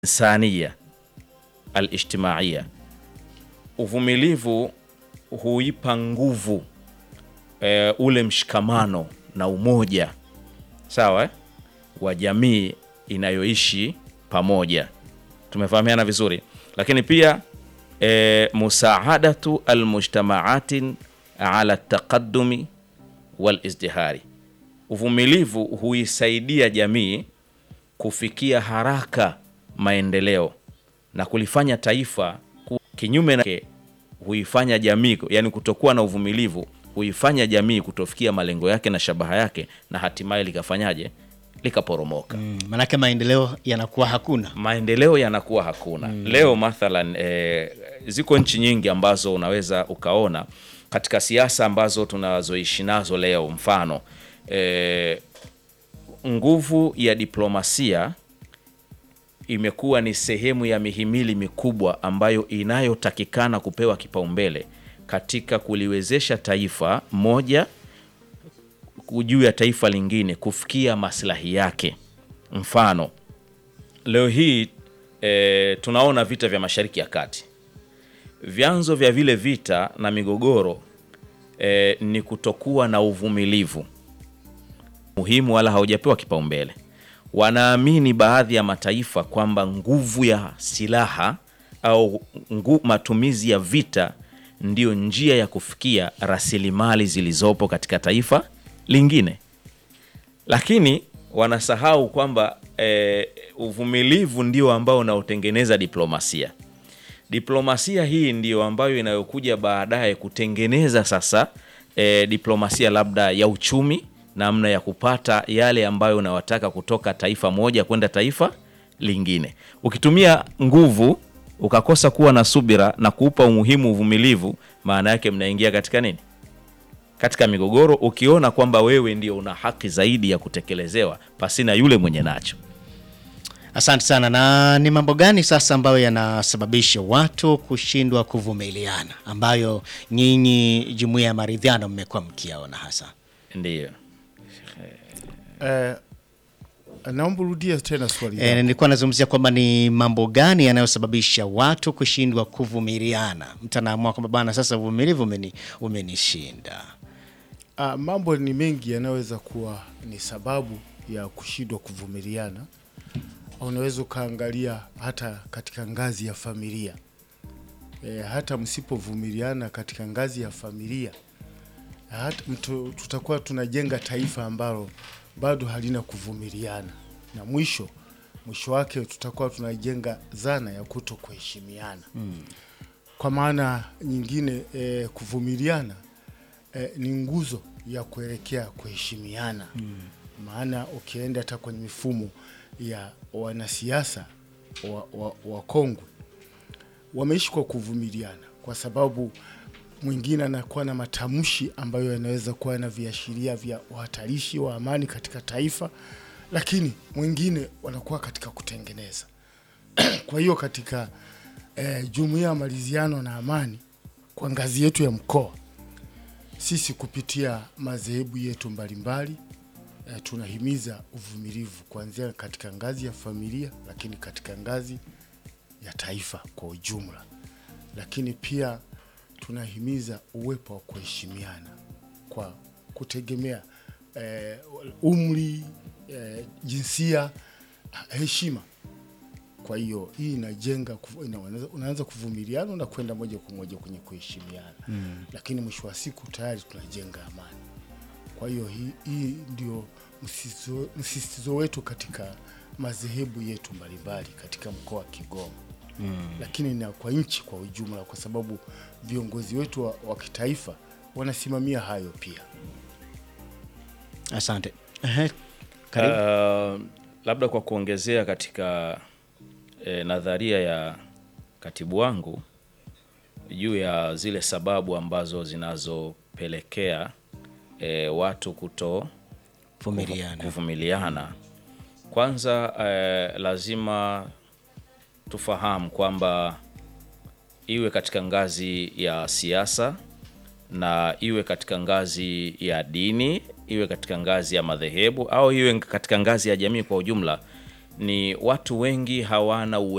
insania alijtimaiya. Uvumilivu huipa nguvu e, ule mshikamano na umoja sawa eh, wa jamii inayoishi pamoja. Tumefahamiana vizuri, lakini pia e, musaadatu almujtamaatin ala taqadumi walizdihari. Uvumilivu huisaidia jamii kufikia haraka maendeleo na kulifanya taifa ku, kinyume na huifanya jamii yani, kutokuwa na uvumilivu huifanya jamii kutofikia malengo yake na shabaha yake na hatimaye likafanyaje likaporomoka. Mm, manake maendeleo yanakuwa hakuna. Maendeleo yanakuwa hakuna. Leo mathalan e, ziko nchi nyingi ambazo unaweza ukaona katika siasa ambazo tunazoishi nazo leo, mfano e, nguvu ya diplomasia imekuwa ni sehemu ya mihimili mikubwa ambayo inayotakikana kupewa kipaumbele katika kuliwezesha taifa moja juu ya taifa lingine kufikia maslahi yake. Mfano leo hii e, tunaona vita vya Mashariki ya Kati. Vyanzo vya vile vita na migogoro e, ni kutokuwa na uvumilivu muhimu, wala haujapewa kipaumbele. Wanaamini baadhi ya mataifa kwamba nguvu ya silaha au ngu, matumizi ya vita ndiyo njia ya kufikia rasilimali zilizopo katika taifa lingine, lakini wanasahau kwamba e, uvumilivu ndio ambao unaotengeneza diplomasia. Diplomasia hii ndiyo ambayo inayokuja baadaye kutengeneza sasa e, diplomasia labda ya uchumi, namna ya kupata yale ambayo unawataka kutoka taifa moja kwenda taifa lingine. Ukitumia nguvu ukakosa kuwa na subira na kuupa umuhimu uvumilivu, maana yake mnaingia katika nini? Katika migogoro, ukiona kwamba wewe ndio una haki zaidi ya kutekelezewa pasina yule mwenye nacho. Asante sana. Na ni mambo gani sasa ambayo yanasababisha watu kushindwa kuvumiliana, ambayo nyinyi jumuiya ya maridhiano mmekuwa mkiaona hasa? Ndiyo. Eh, naomba rudia tena swali E, lako. nilikuwa nazungumzia kwamba ni mambo gani yanayosababisha watu kushindwa kuvumiliana. Mtu anaamua kwamba bana, sasa uvumilivu umeni, umenishinda. Ah, mambo ni mengi yanayoweza kuwa ni sababu ya kushindwa kuvumiliana. Unaweza ukaangalia hata katika ngazi ya familia e, hata msipovumiliana katika ngazi ya familia hata mtu, tutakuwa tunajenga taifa ambalo bado halina kuvumiliana, na mwisho mwisho wake tutakuwa tunajenga dhana ya kuto kuheshimiana kwa maana nyingine e, kuvumiliana e, ni nguzo ya kuelekea kuheshimiana maana ukienda hata kwenye mifumo ya wanasiasa wa, wa, wa kongwe wameishi kwa kuvumiliana, kwa sababu mwingine anakuwa na matamshi ambayo yanaweza kuwa na viashiria vya uhatarishi wa amani katika taifa, lakini mwingine wanakuwa katika kutengeneza. Kwa hiyo katika eh, jumuiya ya maridhiano na amani kwa ngazi yetu ya mkoa, sisi kupitia madhehebu yetu mbalimbali eh, tunahimiza uvumilivu kuanzia katika ngazi ya familia, lakini katika ngazi ya taifa kwa ujumla, lakini pia tunahimiza uwepo wa kuheshimiana kwa kutegemea eh, umri eh, jinsia, heshima. Kwa hiyo hii inajenga kuvu- ina- unaanza- unaanza kuvumiliana na kwenda moja kwa moja kwenye kuheshimiana mm. Lakini mwisho wa siku tayari tunajenga amani. Kwa hiyo hii, hii ndio msisitizo- msisitizo wetu katika madhehebu yetu mbalimbali katika mkoa wa Kigoma mm. Lakini na kwa nchi kwa ujumla, kwa sababu viongozi wetu wa, wa kitaifa wanasimamia hayo pia. Asante. Ehe, karibu. Uh, labda kwa kuongezea katika eh, nadharia ya katibu wangu juu ya zile sababu ambazo zinazopelekea eh, watu kuto Vumiliana. kuvumiliana. Kwanza eh, lazima tufahamu kwamba iwe katika ngazi ya siasa na iwe katika ngazi ya dini, iwe katika ngazi ya madhehebu au iwe katika ngazi ya jamii kwa ujumla, ni watu wengi hawana uwe